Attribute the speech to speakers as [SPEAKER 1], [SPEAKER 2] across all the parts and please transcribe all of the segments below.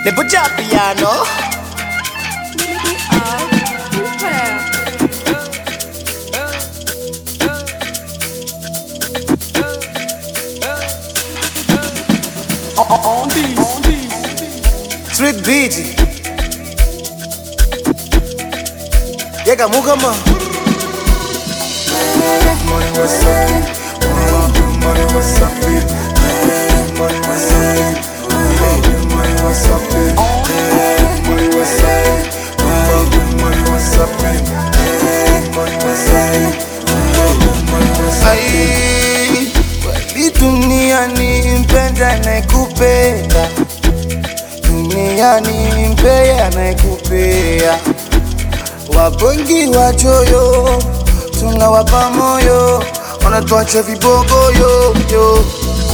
[SPEAKER 1] Le put your piano.
[SPEAKER 2] On these, on these.
[SPEAKER 1] Street beat. Yega mugama.
[SPEAKER 3] Money was up, money was up, money was up, money was up, money was up, money was up, money was up,
[SPEAKER 1] Ai, kweli duniani mpenda anayekupenda, duniani mpea anayekupea. Wapongi wachoyo, tunawapa moyo, wanatuacha vibogoyo yo.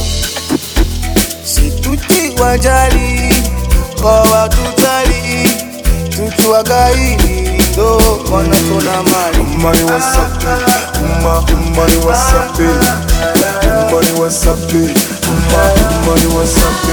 [SPEAKER 1] Situti wajali kwa watutali, tukiwagaili ndo wanatona mali
[SPEAKER 3] money was up, money was up, money was up, money was up.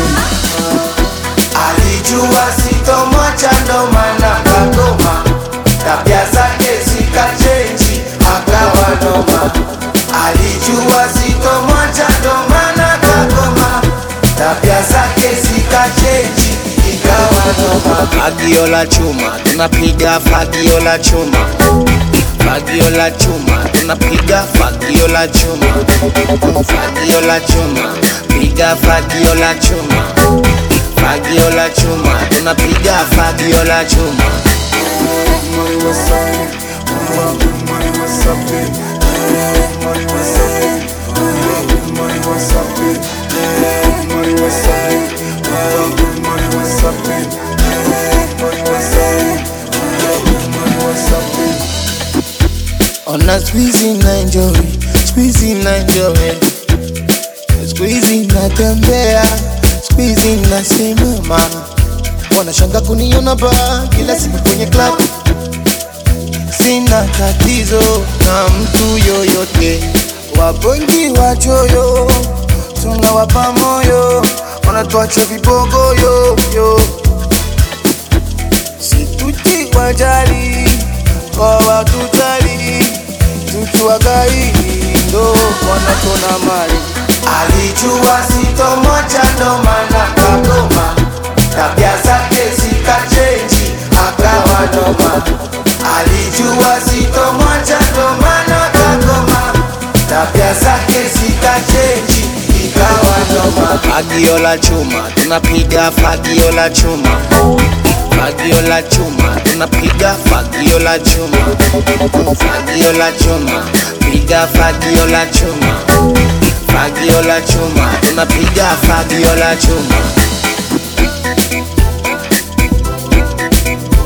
[SPEAKER 1] Alijua sitomwacha ndo maana kagoma, tabia zake zikachenji akawa noma. Alijua sitomwacha ndo maana kagoma, tabia zake zikachenji ikawa noma. Fagio la chuma tunapiga fagio la chuma Fagio la chuma tunapiga fagio la chuma Fagio la chuma piga fagio la chuma Fagio la chuma tunapiga fagio la chuma
[SPEAKER 3] Money was up, money was up, money was up, money was up, money was up, money was up, money was up, money was up.
[SPEAKER 1] Ona squeezy na enjoy, squeezy na enjoy Squeezy natembea, squeezy nasimama Wanashanga kuniona ba kila siku kwenye club Sina tatizo na mtu yoyote Wabongi wachoyo, tunawapa moyo Wanatuacha vibogoyo yo Situti wajali kwa watutali, tukiwagaili ndo wanatona mali. Alijua sitomocha ndo maana kagoma, tabia zake zikachenji akawa noma. Alijua sitomocha ndo maana kagoma, tabia zake zikachenji ikawa noma. Fagio la chuma tunapiga fagio la chuma Fagio la chuma, tunapiga fagio la chuma. Fagio la chuma, piga fagio la chuma. Fagio la chuma, tunapiga fagio la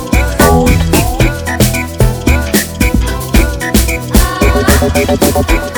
[SPEAKER 1] chuma.